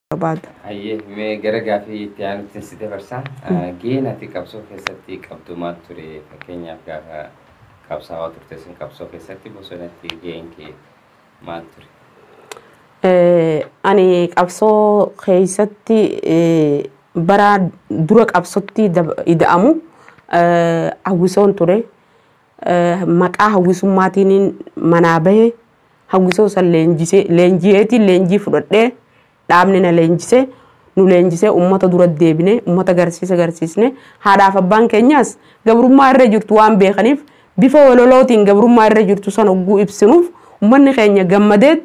barbaadu. Hayyee mee gara gaafii itti aanutti si dabarsaa. Gaheen ati qabsoo keessatti qabdu maal ture? Fakkeenyaaf gaafa qabsaa'aa turte sun qabsoo keessatti bosonatti gaheen kee maal ture? Ani qabsoo keessatti bara dura qabsootti ida'amu hawwisoon ture. Maqaa hawwisummaatiin manaa bahe hawwisoo san leenji'eetiin leenjii fudhadhee dhaabni na leenjisee nu leenjisee uummata dura deebine uummata garsiisa garsiisne haadhaaf abbaan keenyaas gabrummaa irra jirtu waan beekaniif bifa walolootiin gabrummaa irra jirtu sana hogguu ibsinuuf uummanni keenya gammadee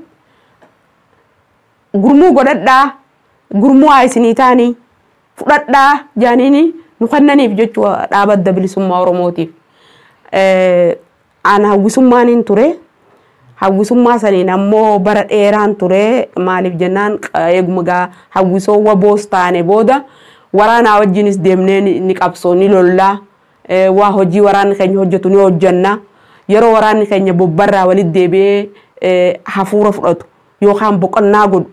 gurmuu godhadhaa gurmuu haa isinii taanii fudhadhaa jaaniini nu kennaniif jechuu dhaaba adda bilisummaa oromootiif. Aan hawwisummaaniin ture. hawwisummaa saniin ammoo bara dheeraan ture maaliif jennaan eeguma gaa hawwisoo waboos taane booda waraanaa wajjinis deemnee ni qabsoo ni lollaa waa hojii waraanni keenya hojjetu ni hojjanna yeroo waraanni keenya bobbarraa walit deebi'ee hafuura fudhatu yookaan boqonnaa godhu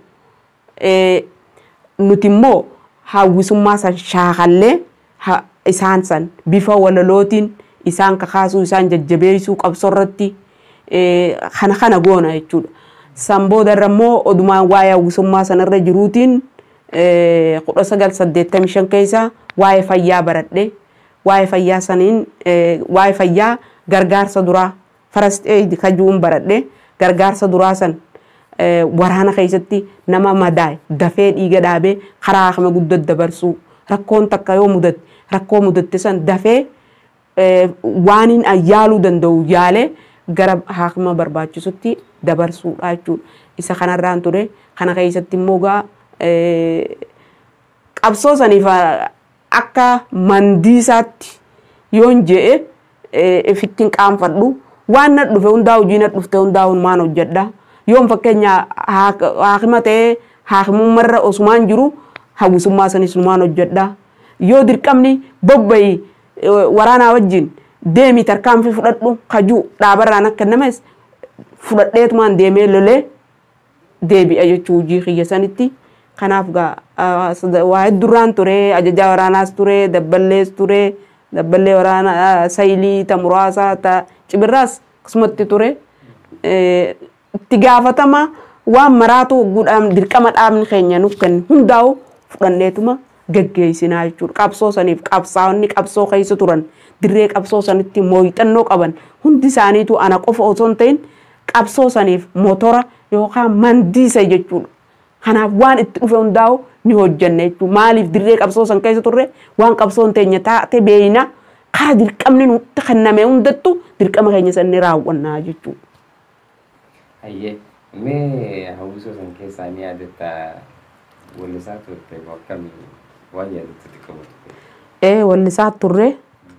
nuti immoo hawwisummaa san shaakallee isaan san bifa walalootiin isaan kakaasuu isaan jajjabeessuu qabsoo irratti kana kana goona jechuudha. San boodarra immoo odumaan waa'ee hawwisummaa sanarra jiruutiin kudha sagal saddeettamii shan keessa waa'ee fayyaa baradhe waa'ee fayyaa saniin waa'ee fayyaa gargaarsa duraa first aid kajuun baradhe gargaarsa duraa san waraana keessatti nama madaa'e dafee dhiiga dhaabee karaa akama guddatti dabarsuu rakkoon takka yoo mudatte rakkoo mudatte san dafee waan yaaluu danda'u yaalee gara haakima barbaachisutti dabarsuudha jechuudha. Isa kanarraan ture kana keessatti immoo gaa qabsoo saniif akka mandiisaatti yoon je'e ifittiin qaanfadhu waan na dhufe hundaa hojii na dhufte hundaa maan hojjedha. Yoon fakkeenya haakima ta'ee haakimummarra osumaan jiru hawwisummaa sanis maan hojjedha. Yoo dirqamni bobba'i waraanaa wajjin deemi tarkaanfii fudhadhu kajuu dhaabarraan akka namas fudhadheetumaan deemee lolee deebi'a jechuu hojii kiyya sanitti. Kanaaf gaa waa heddurraan ture ajajaa waraanaas ture dabballees ture dabballee waraanaa saayilii ta muraasaa ta cibirraas akkasumatti ture. Itti gaafatama waan maraatu hogguudhaan dirqama dhaabni keenya nuuf kennu hundaa'u fudhanneetuma geggeessinaa jechuudha. Qabsoo saniif qabsaa'onni qabsoo keessa turan. dirree qabsoo sanitti mooyixannoo qaban hundi isaaniitu ana qofa osoo hin ta'in qabsoo saniif motora yookaan mandiisa jechuudha. Kanaaf waan itti dhufe hundaa'u ni hojjanne jechuudha. Maaliif dirree qabsoo san keessa turre waan qabsoon teenya taate beeyna karaa dirqamni nutti kenname hundattu dirqama keenya san ni raawwannaa jechuudha. Hayyee mee hawwisoo san keessaa ni yaadatta wallisaa turte akkamii waan yaadatti qabu? Ee wallisaa turre.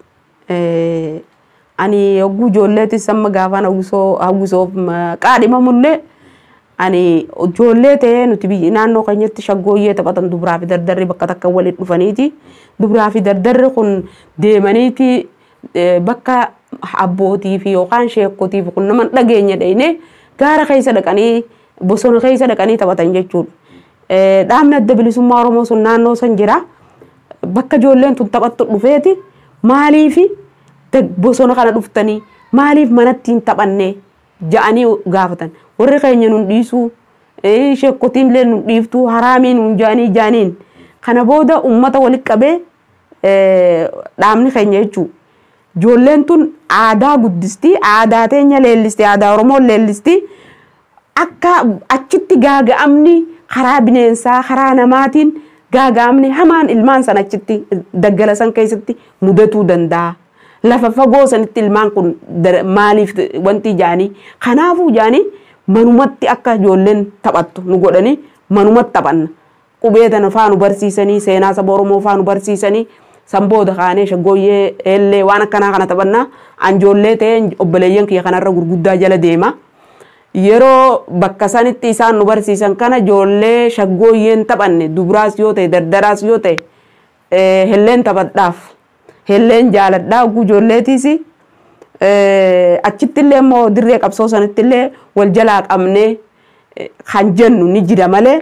ani yogguu ijoolleetis amma gaafaan hawwisoof qaadhimamullee ani ijoollee ta'ee nuti biyyi naannoo keenyatti shaggooyyee taphatan dubaraa fi dardarri bakka takka walitti dhufaniiti. Dubaraa fi dardarri kun deemaniiti bakka abbootii fi yookaan sheekotii fi kun nama dhageenya dhayne gaara keessa dhaqanii bosona keessa dhaqanii taphatan jechuudha. Dhaabni adda bilisummaa Oromoo sun naannoo san jira. Bakka ijoolleen tun taphattu dhufeeti. maaliif bosona kana dhuftanii maaliif manatti hin taphanne ja'anii gaafatan warri keenya nun dhiisuu sheekkotiin illee nun dhiiftuu haraamiin nun ja'anii ja'aniin kana booda ummata walitti qabee dhaabni keenya jechuu ijoolleen tun aadaa guddistii aadaa teenya leellistii aadaa oromoo leellistii akka achitti gaaga'amni karaa bineensaa karaa namaatiin gaaga'amni hamaan ilmaan san achitti daggala san keessatti mudatuu danda'a. Lafa fagoo sanitti ilmaan kun maaliif wanti jaanii kanaafuu jaanii manumatti akka ijoolleen taphattu nu godhanii manumatti taphanna. Qubee tana faanu barsiisanii seenaa saba Oromoo faanu barsiisanii san booda kaanee shaggooyyee eellee waan akkanaa kana taphannaa anjoollee ta'ee obboleeyyan kiyya kanarra gurguddaa jala deema. yeroo bakka sanitti isaan nu barsiisan kana ijoollee shaggooyyeen taphanne dubaraas yoo ta'e dardaraas yoo ta'e helleen taphadhaaf helleen jaaladhaa oguu ijoolleetiis achitti illee immoo dirree qabsoo sanitti illee wal jalaa qabnee kan jennu ni jira malee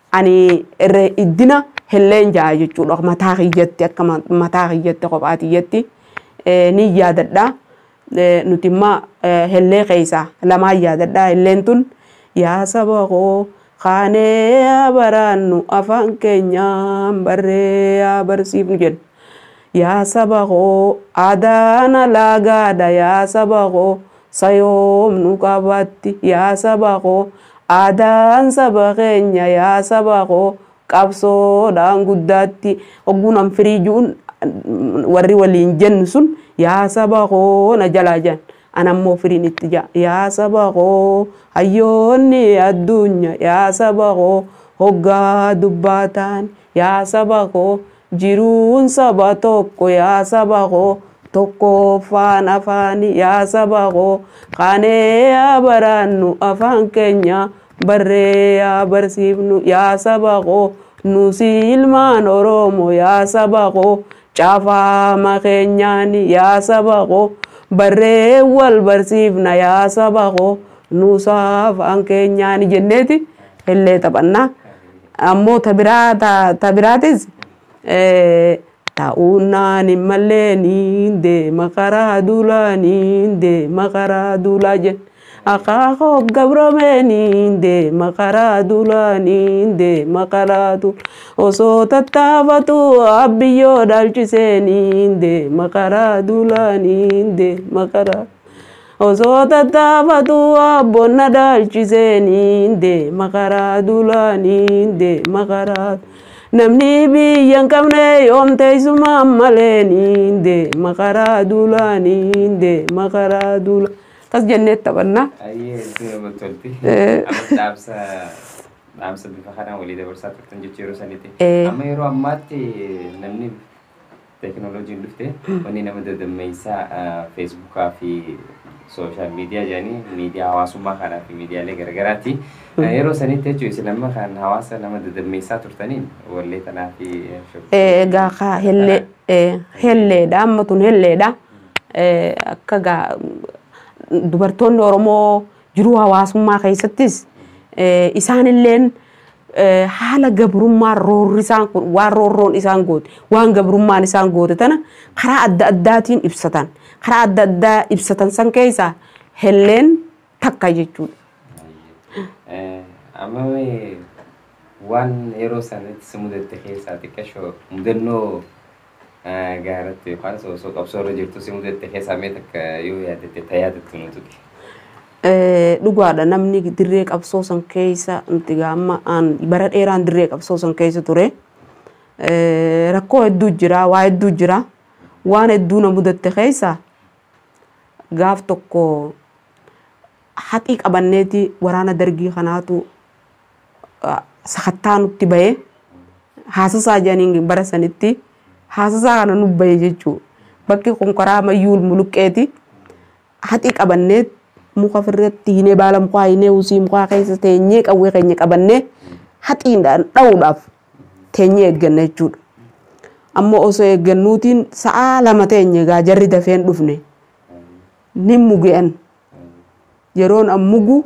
ani irra iddina helleen jaa jechuudha mataa kiyyatti akka mataa kiyyatti kophaa kiyyatti ni yaadadha nuti immoo hellee keessaa lamaan yaadadha helleen tun yaa saba koo kaanee yaa baraannu afaan keenyaan barree yaa barsiifnu jedha yaa saba koo aadaan alaagaadha yaa saba koo sayoom nu qabatti yaa saba koo aadaan saba keenya yaa saba koo qabsoodhaan guddaatti hogguun firiijuun warri waliin jennu sun yaa saba koo na jalaa jan anammoo firiin itti jaa yaa saba koo hayyoonni addunyaa yaa saba koo hoggaa dubbaataan yaa saba koo jiruun saba tokko yaa saba koo tokko afaan afaani yaa saba koo kaanee yaa baraannu afaan keenya barree yaa barsiifnu yaa saba koo nusi ilmaan oromoo yaa saba koo caafaama keenyaani yaa saba koo barree wal barsiifna yaa saba koo nuusaa afaan keenyaani jenneeti illee taphannaa ammoo ta biraatis ta'uunaan hin malleen deema karaa duulaanii deema karaa duulaa jenna. akaakoo gabroomeen deema karaa duulaanii deema karaa duula osoo tattaafatu abbiyyoo dhaalchiseen deema karaa duulaanii deema karaa osoo tattaafatu abbonna dhaalchiseen deema karaa duulaanii deema karaa namni biyya hin qabne yoom teessumaan maleen deema karaa duulaanii deema karaa duulaa. tas jennee taphannaa. Ayyee itti namatti tolti. Amma dhaamsa dhaamsa bifa kanaan walii dabarsaa turtan jechuu yeroo sanitti. Amma yeroo ammaatti namni teekinooloojiin dhufte wanni nama dadammeessaa feesbuukaa fi sooshaal miidiyaa jedhanii miidiyaa hawaasummaa kanaa fi miidiyaalee garaagaraati. Yeroo sanitti jechuun isin amma kan hawaasa nama dadammeessaa turtaniin wallee kanaa fi. Egaa kaa hellee helleedha amma tun helleedha. Akka gaa dubartoonni Oromoo jiruu hawaasummaa keessattis isaanilleen haala gabrummaa roorri isaan waan roorroon isaan goote waan gabrummaan isaan goote tana karaa adda addaatiin ibsatan karaa adda addaa ibsatan san keessaa helleen takka jechuudha. Amma waan yeroo sanatti si mudatte keessaa xiqqashoo mudannoo gaaratti yookaan osoo qabsoo irra jirtu si mudatte keessaa mee takka yoo yaadatte ta yaadattu nu tuqe. Dhugaadha namni dirree qabsoo san keessa nuti gaamma bara dheeraan dirree qabsoo san keessa ture. Rakkoo hedduu jira waa hedduu jira waan hedduu na mudatte keessa gaaf tokko haqii qabanneeti waraana dargii kanaatu sakattaa nutti bahee haasasaa jedhanii bara sanitti. haasasaa kana nu bahe jechuudha. Bakki kun karaa mayyuul muluqqeeti. Haxii qabannee muka ofirratti hinee baala mukaa hinee usii mukaa keessa teenyee qawwee keenya qabannee haxiidhaan dha'uudhaaf teenyee eegganna jechuudha. Ammoo osoo eeggannuutiin sa'aa lama teenye egaa jarri dafeen dhufne ni muge'an. Yeroon an mugu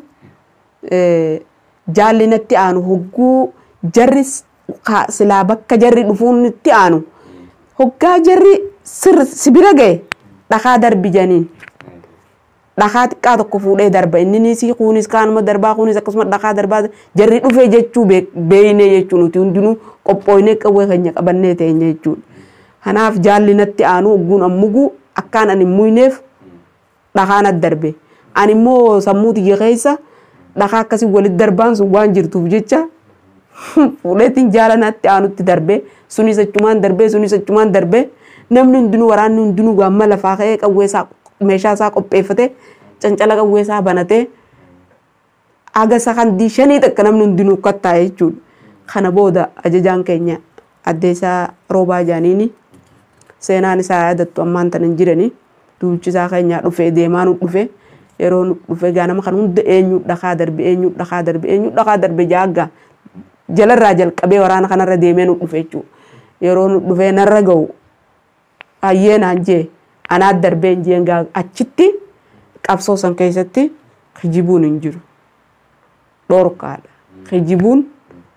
jaalli natti aanu hogguu jarri silaa bakka jarri dhufuun itti aanu. hoggaa jarri sibira ga'e dhakaa darbi janiin dhakaa xiqqaa tokko fuudhee darba inni si kunis kaanuma darbaa kunis akkasuma dhakaa darbaa jarri dhufee jechuu beeyne jechuu nuti hundinuu qophooynee qawwee keenya qabannee teenya jechuudha. Kanaaf jaalli natti aanu hogguun ammugu akkaan ani muyneef dhakaan ad darbe. Ani immoo sammuu tiyya keessa dhakaa akkasii walitti darbaan sun waan jirtuuf jecha fuudheetiin jaala natti aanutti darbee sunis achumaan darbee sunis achumaan darbee namni hundinuu waraanni hundinuu gaamma lafaa ka'ee qawwee isaa meeshaa isaa qopheeffatee cancala qawwee isaa banatee haga sakandii shanii takka namni hundinuu kattaa'e jechuudha. Kana booda ajajaan keenya addeessaa roobaa jaaniini seenaan isaa yaadattu ammaan tan hin jirani duulchisaa keenyaa dhufee deemaa nu dhufee yeroo nu dhufee gaa nama kan hunda eenyu dhakaa darbe eenyu dhakaa darbe eenyu dhakaa darbe jaaggaa jalarraa jalqabee waraana kanarra deemee nu dhufe jechuudha. Yeroo nu dhufee narra ga'u hayyee naan jee anaat darbee hin jeen gaa achitti qabsoo san keessatti kijibuun hin jiru. Dhorkaadha. Kijibuun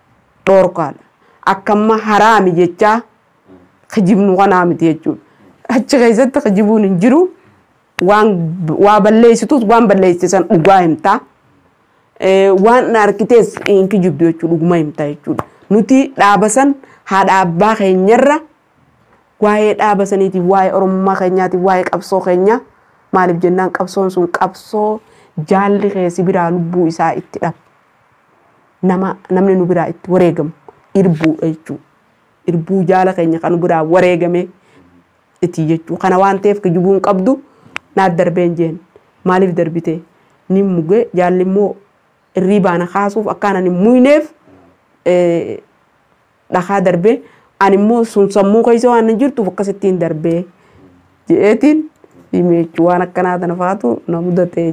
dhoorkaadha. Akkamma haraami jechaa kijibnu kanaa miti jechuudha. Achi keessatti kijibuun hin jiru waan waa balleessitus waan balleessisan dhugaa himtaa. Waan harkitees hin kijibdu jechuudha dhuguma himtaa jechuudha. Nuti dhaaba san haadha abbaa keenyarra waa'ee dhaaba saniitiif waa'ee oromummaa keenyaatiif waa'ee qabsoo keenyaa maaliif jennaan qabsoon sun qabsoo jaalli keessi biraa lubbuu isaa itti dhabu. Nama namni nu biraa itti wareegamu irbuudha jechuudha. Irbuu jaala keenya kan biraa wareegame itti jechuudha. Kana waan ta'eef kijibuun qabdu naaf darbeen jeen maaliif darbite ni muge jaalli immoo irrii baana kaasuuf akkaanan hin muyneef dhakaa darbee ani immoo sun sammuu keessa waan hin jirtuuf akkasittiin darbee je'eetiin hime jechuudha waan akkanaa tana faatu na mudate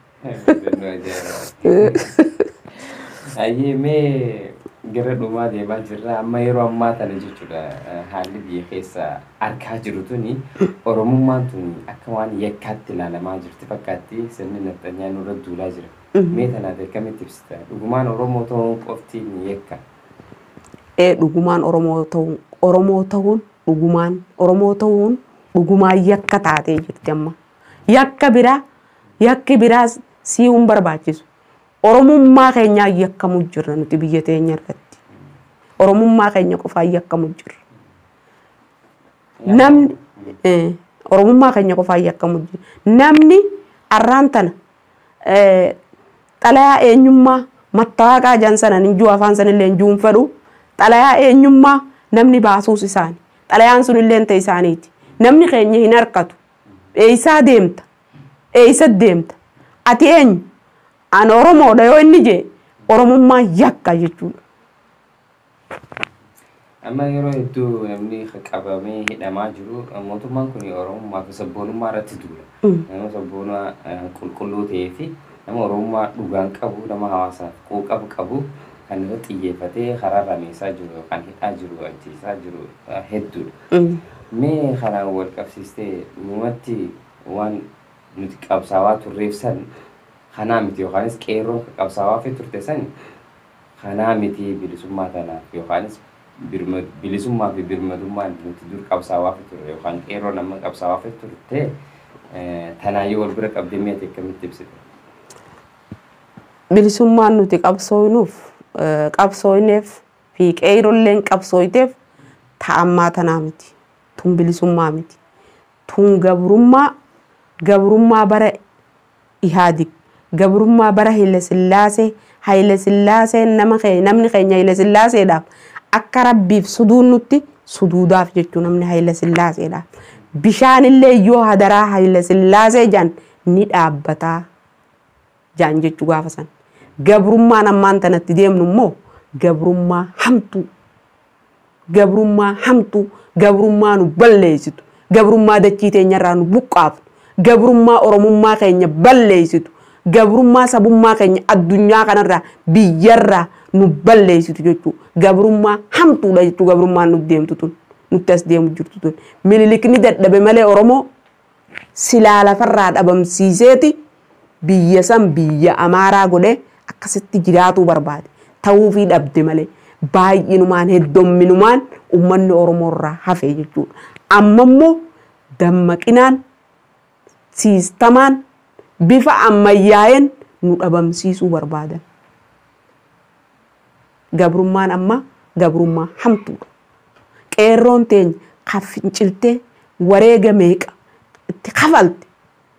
jechuudha. Ayyee mee gara dhumaa deemaa jirra amma yeroo ammaa tana jechuudha haalli biyya keessa argaa jiru tuni oromummaan tun akka waan yakkaatti ilaalamaa jirti fakkaatti sirni nafxanyaa nurra duulaa jira. Mee tanaaf akkamitti ibsita dhugumaan oromoo ta'uun qofti ni yakka. Ee dhugumaan oromoo ta'uun oromoo ta'uun dhugumaan oromoo ta'uun dhugumaan yakka taatee jirti amma. Yakka biraa yakki biraas si'uun barbaachisu. Oromummaa keenyaa yakkamuu jirra nuti biyya teenya irratti. Oromummaa keenya qofaan yakkamuu jirra. Namni Oromummaa keenya qofaan yakkamuu jirra. Namni arraan tana xalayaa eenyummaa mattaaqaa jan sana ninjuu afaan sanillee ninjuun fedhu xalayaa eenyummaa namni baasuus isaani. Xalayaan sunillee ta'e isaaniiti. Namni keenya hin harkatu. Eeysaa deemta. Eeysa deemta. Ati eenyu? Ani Oromoodha yoo inni jee Oromummaa yakka jechuudha. Amma yeroo hedduu namni qabamee hidhamaa jiru mootummaan kun Oromummaa fi sabboonummaa irratti duula. Nama sabboonaa qulqulluu ta'ee fi nama Oromummaa dhugaan qabu nama hawaasaaf quuqabu qabu kan irratti xiyyeeffatee karaa rameessaa jiru yookaan hidhaa jiru ajjeesaa jiru hedduudha. Mee kanaan wal qabsiistee dhumatti waan nuti qabsaawaa turreef san kanaa miti yookaanis qeerroon qabsaawaa fi turte san kanaa miti bilisummaa tanaaf yookaanis bilisummaa fi birmadummaan nuti dur qabsaawaa fi turre yookaan qeerroon amma qabsaawaa fi turte tanaayyuu wal bira qabdee mee akkamitti ibsite? Bilisummaan nuti qabsooynuuf qabsooyneef fi qeerrolleen qabsooyteef ta'ammaa tanaa miti. Tun bilisummaa miti. Tun gabrummaa gabrummaa bara ihaadig gabrummaa bara Haile Sillaasee Haile Sillaasee nama namni keenya Haile Sillaaseedhaaf akka rabbiif suduun nutti suduudaaf jechuu namni Haile Sillaaseedhaaf. Bishaanillee yoo hadaraa Haile Sillaasee jaan ni dhaabbataa jaan jechuu gaafa san. Gabrummaan ammaan tanatti deemnu immoo gabrummaa hamtuu. Gabrummaa hamtuu gabrummaa nu balleessitu. Gabrummaa dachii teenyarraa nu buqqaaftu. Gabrummaa oromummaa keenya balleessitu. Gabrummaa sabummaa keenya addunyaa kanarraa biyyarraa nu balleessitu jechuudha. Gabrummaa hamtuudha jechuudha gabrummaan nuti deemtu tun. Nutti as deemu jirtu tun. Minilikni dadhabe malee Oromoo silaa lafarraa dhabamsiiseeti biyya san biyya Amaaraa godhee akkasitti jiraatuu barbaade. Ta'uufii dhabde malee baay'inumaan heddomminumaan uummanni Oromoo irraa hafe jechuudha. Amma immoo dammaqinaan siistamaan bifa ammayyaa'een nu dhabamsiisuu barbaadan. Gabrummaan amma gabrummaa hamtuudha. Qeerroon teenya kan finciltee wareega meeqa itti kafalte.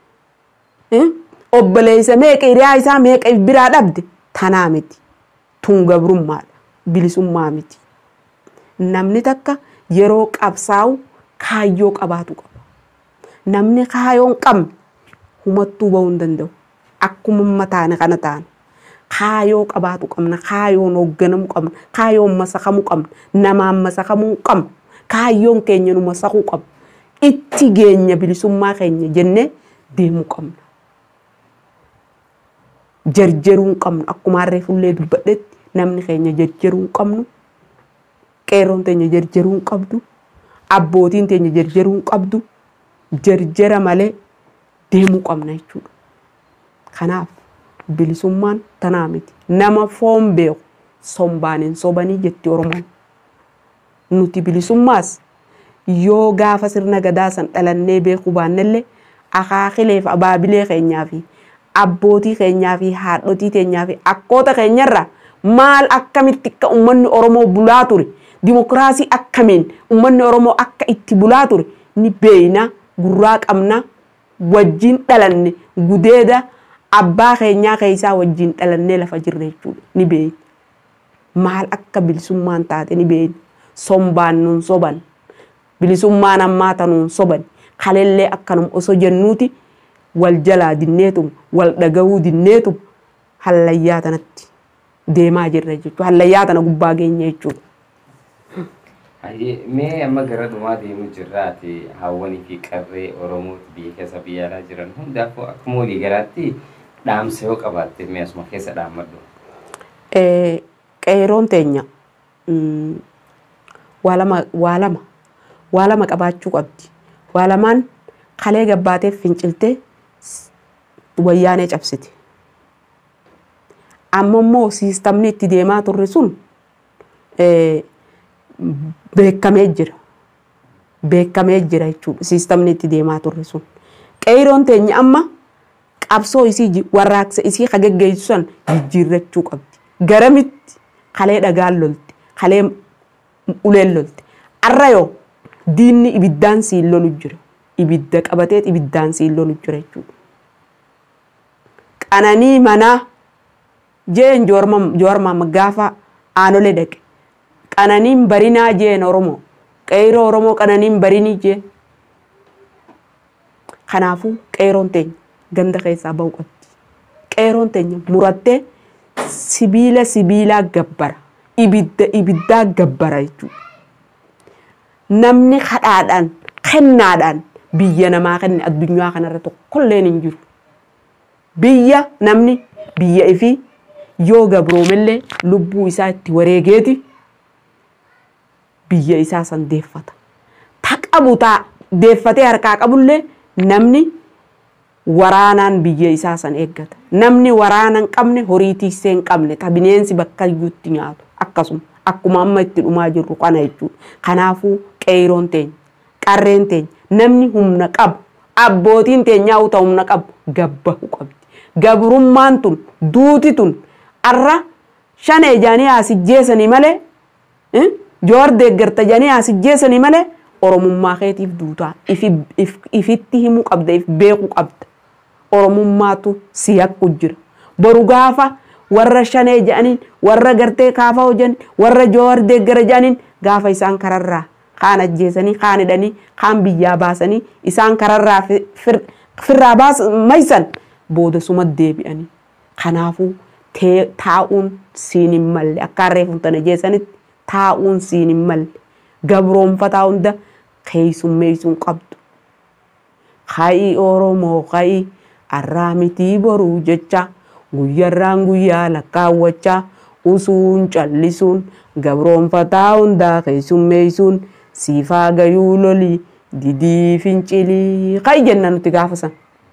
Obboleessa meeqa hiriyaa isaa meeqa biraa dhabde tanaa miti. Tun gabrummaadha. Bilisummaa miti. Namni takka yeroo qabsaa'u kaayyoo qabaatu qaba. Namni kaayyoo hin qabne humattuu bahuu hin danda'u. Akkuma mataane kana taane. Kaayyoo qabaatu qabna. Kaayyoon hoogganamuu qabna. Kaayyoon masakamuu qabna. Namaan masakamuu qabna. Kaayyoon keenya nu masakuu qabna. Itti geenya bilisummaa keenya jennee deemuu qabna. Jarjaruu hin qabnu. Akkuma harree fullee dubbadhetti namni keenya jarjaruu hin qabnu. Qeerroon teenya jarjaruu hin qabdu. Abbootiin teenya jarjaruu hin qabdu. Jarjara malee deemuu qabna jechuudha. Kanaaf bilisummaan tanaa miti. Nama foon beeku sombaan hin sobanii jetti Oromoon. Nuti bilisummaas yoo gaafa sirna gadaa san dhalannee beekuu baannellee akaakilee fi abaabilee keenyaa fi abbootii keenyaa fi haadhotii keenyaa fi akkoota keenyarra maal akkamitti akka uummanni Oromoo bulaa ture dimokiraasii akkamiin uummanni Oromoo akka itti bulaa ture ni beeyna gurraa qabna wajjin dhalanne gudeeda abbaa keenyaa keessaa wajjin dhalannee lafa jirre jechuudha ni beeyna. Maal akka bilisummaan taate ni beeyna sombaan nuun soban bilisummaan ammaa tanuun soban kalellee akkanum osoo jennuuti wal jalaa dinneetum wal dhagahuu dinneetum hallayyaa tanatti deemaa jirra jechuudha hallayyaa tana gubbaa geenya jechuudha. Mee amma gara dhumaa deemuu jirraati hawwanii fi qarree Oromooti biyya keessa biyya alaa jiran hundaafuu akkuma walii galaatti dhaamsa yoo qabaatte mee asuma keessa dhaammadhu. Qeeroon teenya waa lama waa lama waa lama qabaachuu qabdi. Waa lamaan kalee gabbaatee finciltee wayyaanee cabsite. Amma immoo siistamni itti deemaa turre sun beekamee jira. Beekamee jira jechuudha siistamni itti deemaa turre sun. Qeeroon teenya amma qabsoo isii warraaqsa isii ka geggeessu san jijjiirrachuu qabdi. Garamitti kalee dhagaan lolte, kalee uleen lolte. Arra yoo diinni ibiddaan siin lolu jira. Ibidda qabatee ibiddaan siin lolu jira jechuudha. Qananii manaa jeen joorma gaafa aanolee dhaqe. Qananiin barinaa jeen Oromoo. Qeeroo Oromoo qananiin barinii jeen. Kanaafuu qeeroon teenya ganda keessaa ba'uu qabdi. Qeeroon teenya murattee sibiila sibiilaa gabbara. Ibidda ibiddaa gabbara jechuudha. Namni kadhaadhaan kennaadhaan biyya namaa kenne addunyaa kanarra tokkolleen hin jiru. Biyya namni biyya ifii yoo gabroomellee lubbuu isaa itti wareegeeti biyya isaa san deeffata. Ta qabu taa deeffatee harkaa qabullee namni waraanaan biyya isaa san eeggata. Namni waraana hin qabne horii tiksee hin qabne ta bineensi bakka iyyuutti nyaatu akkasuma akkuma amma itti dhumaa jirru kana jechuudha. Kanaafuu qeeroon teenya qarreen teenya namni humna qabu abbootiin teenyaa uta humna qabu gabbahu qabdi. Gabrummaan tun duuti tun arra shanee jaanii asijjeessanii malee joor deeggarta jaanii asijjeessanii malee oromummaa keetiif duutaa ifitti himuu qabda if beekuu qabda. Oromummaatu si yakku jira. Boru gaafa warra shanee jedhaniin warra gartee kaafaa hojjan warra joowar deeggara jedhaniin gaafa isaan kararraa kaan ajjeesanii kaan hidhanii kaan biyyaa baasanii isaan kararraa firraa maysan booda suma deebi'anii. Kanaafuu taa'uun siin hin malle akka harreefuun tana jeessanitti taa'uun siin hin malle gabroonfataa hunda keessummeessuun qabdu. Ka'ii Oromoo ka'ii arraa mitii boruu jecha guyyarraan guyyaa lakkaawwachaa usuun callisuun gabroonfataa hundaa keessummeessuun siifaa gayuu lolii didii fincilii ka'i jenna nuti gaafa san.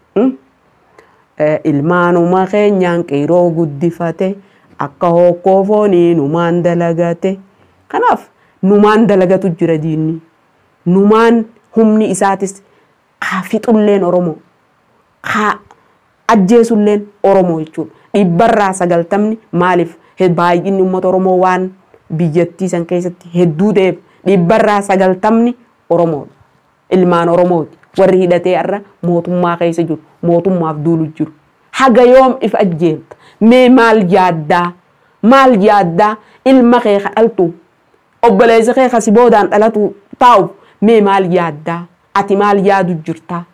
Ilmaanuma keenyaan qeeroo guddifate akka hokkoo foonii numaan dalagate. Kanaaf numaan dalagatu jira diinni. Numaan humni isaatis haa fixulleen Oromoo. Haa ajjeesulleen Oromoo jechuudha. Dhibbarraa sagaltamni maaliif baay'inni uummata Oromoo waan biyyattii san keessatti hedduu ta'eef dhibbarraa sagaltamni Oromoodha. Ilmaan Oromooti. Warri hidhatee har'a mootummaa keessa jiru. Mootummaaf duulu jiru. Haga yoom if ajjeelta? Mee maal yaaddaa? Maal yaaddaa? Ilma kee kadhaltu. Obboleessa kee kasi boodaan dhalatu taa'u. Mee maal yaaddaa? Ati maal yaadu jirtaa?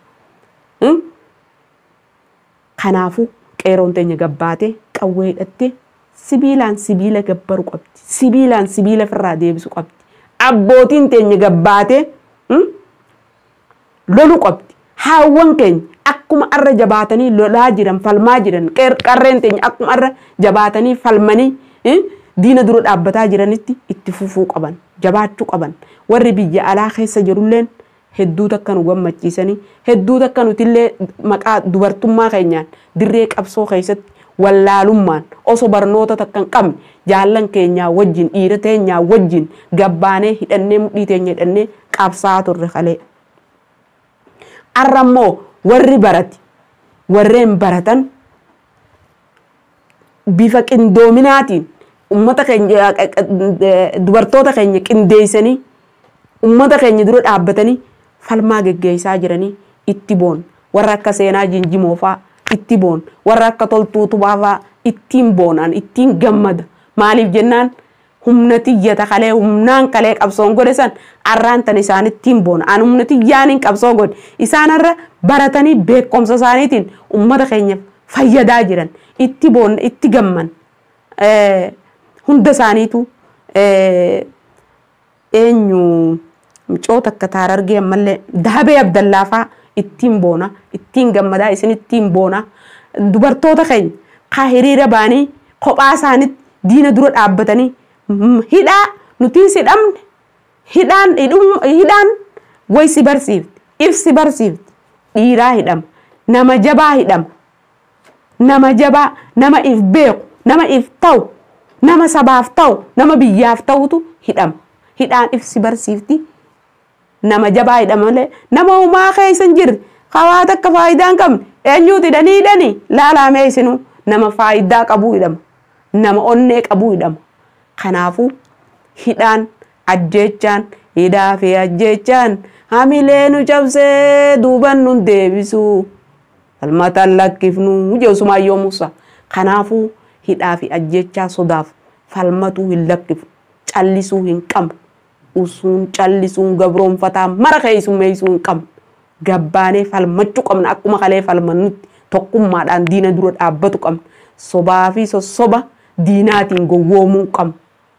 Kanaafuu qeeroon teenya gabbaatee qawwee hidhattee sibiilaan sibiila gabbaru qabdi. Sibiilaan sibiila ofirraa deebisu qabdi. Abbootiin teenya gabbaatee lolu qabdi. Haawwan keenya akkuma arra jabaatanii lolaa jiran falmaa jiran qarreen teenya akkuma arra jabaatanii falmanii diina dura dhaabbataa jiranitti itti fufuu qaban jabaachuu qaban warri biyya alaa keessa jirulleen hedduu takka nu gammachiisanii hedduu takka nutillee maqaa dubartummaa keenyaan dirree qabsoo keessatti wallaalummaan osoo barnoota takka hin qabne jaallan keenyaa wajjin dhiira teenyaa wajjin gabbaanee hidhannee mudhii teenya hidhannee qabsaa turre kalee. Arra immoo warri barate warreen baratan bifa qindoominaatiin ummata keenya dubartoota keenya qindeessanii ummata keenya dura dhaabbatanii falmaa geggeessaa jiranii itti boon warra akka seenaa jinjimoo fa'aa itti boon warra akka toltuu tubaa fa'aa ittiin boonaan ittiin gammada maaliif jennaan humna tiyyata kalee humnaan kalee qabsoon godhe san arraan tan isaan ittiin boona an humna tiyyaaniin qabsoo godhe isaanarra baratanii beekumsa isaaniitiin ummata keenya fayyadaa jiran itti boonna itti gamman hunda isaaniitu eenyu micoo takka taara argee ammallee dahabee abdallaafaa ittiin boona ittiin gammadaa isin ittiin boona dubartoota keenya kaa hiriira baanii kophaa isaaniitti diina dura dhaabbatanii hidhaa nutiin si dhabne hidhaan hidhaan way si barsiifti if si barsiifti dhiiraa hidhama nama jabaa hidhama nama jabaa nama if beeku nama if ta'u nama sabaaf ta'u nama biyyaaf ta'utu hidhama hidhaan if si barsiifti nama jabaa hidhama malee nama humaa keessa hin jirre hawaa takka faayidaa hin qabne eenyuuti hidhanii hidhanii laalaamee isinuu nama faayidaa qabuu hidhama nama onnee qabuu hidhama kanaafuu hidhaan ajjeechaan hidhaa fi ajjeechaan hamilee nu cabsee duuban nun deebisu falmataan lakkifnu jeesumaayyoo musa kanaafuu hidhaa fi ajjeechaa sodaaf falmatuu hin lakkifnu callisuu hin qabnu usuun callisuun gabroonfataa mara keessummeessuu hin qabnu gabbaanee falmachuu qabna akkuma kalee falmannutti tokkummaadhaan diina dura dhaabbatu qabna sobaa fi sossoba diinaatiin gowwoomuu qabna.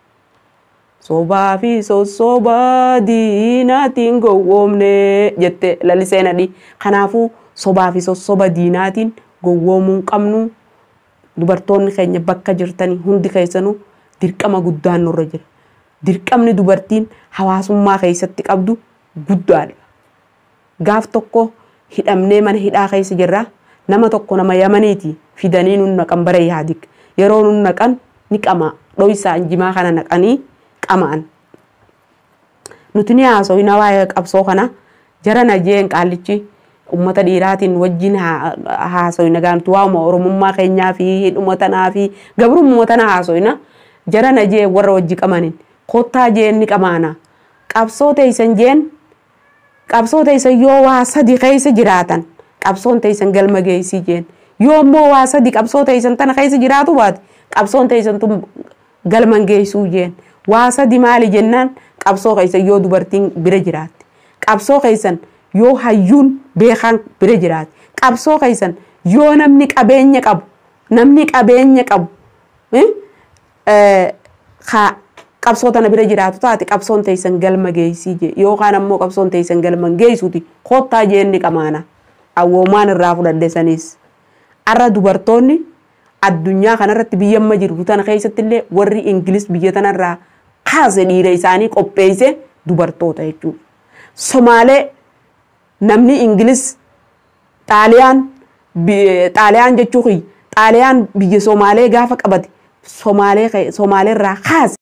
Sobaa fi sossoba diinaatiin gowwoomne jette lalisee nadhi. Kanaafuu sobaa fi sossoba diinaatiin gowwoomuu hin qabnu. Dubartoonni keenya bakka jirtanii hundi keessanuu dirqama guddaan nurra jira. Dirqamni dubartiin hawaasummaa keessatti qabdu guddaadha. Gaaf tokko hidhamnee mana hidhaa keessa jirra. Nama tokko nama yamaniiti fidanii nun naqan bara yaadik. Yeroo nun naqan ni qama. Dho'isaa injimaa kana naqanii qamaan. Nuti ni haasofna waa'ee qabsoo kana jara najeen qaallichi ummata dhiiraatiin wajjin haasofna gaantu waa'uma oromummaa keenyaa fi hidhuma tanaa fi gabrummaa tana haasofna jara najee warra wajji qamanin kottaa jeen ni qamaana. Qabsoo teessan jeen qabsoo teessan yoo waa sadi keessa jiraatan qabsoon teessan galma geessii jeen yoo immoo waa sadi qabsoo teessan tana keessa jiraatu baate qabsoon teessan tun galman geessuu jeen. waa sadi maali jennaan qabsoo keessan yoo dubartiin bira jiraatte qabsoo keessan yoo hayyuun beekaan bira jiraatte qabsoo keessan yoo namni qabeenya qabu namni qabeenya qabu qabsoo tana bira jiraatu taate qabsoon teessan galma geessii jee yookaan ammoo qabsoon teessan galman geessuuti kottaa jeenni qamaana awwoomaan irraa fudhadhe sanis arra dubartoonni addunyaa kanarratti biyya amma jirtu tana keessatti illee warri ingilis biyya tanarraa kaase dhiira isaanii qopheesse dubartoota jechuudha. Somaalee namni Ingilis Xaaliyaan Xaaliyaan jechuun Xaaliyaan biyya Somaalee gaafa qabate Somaalee irraa kaase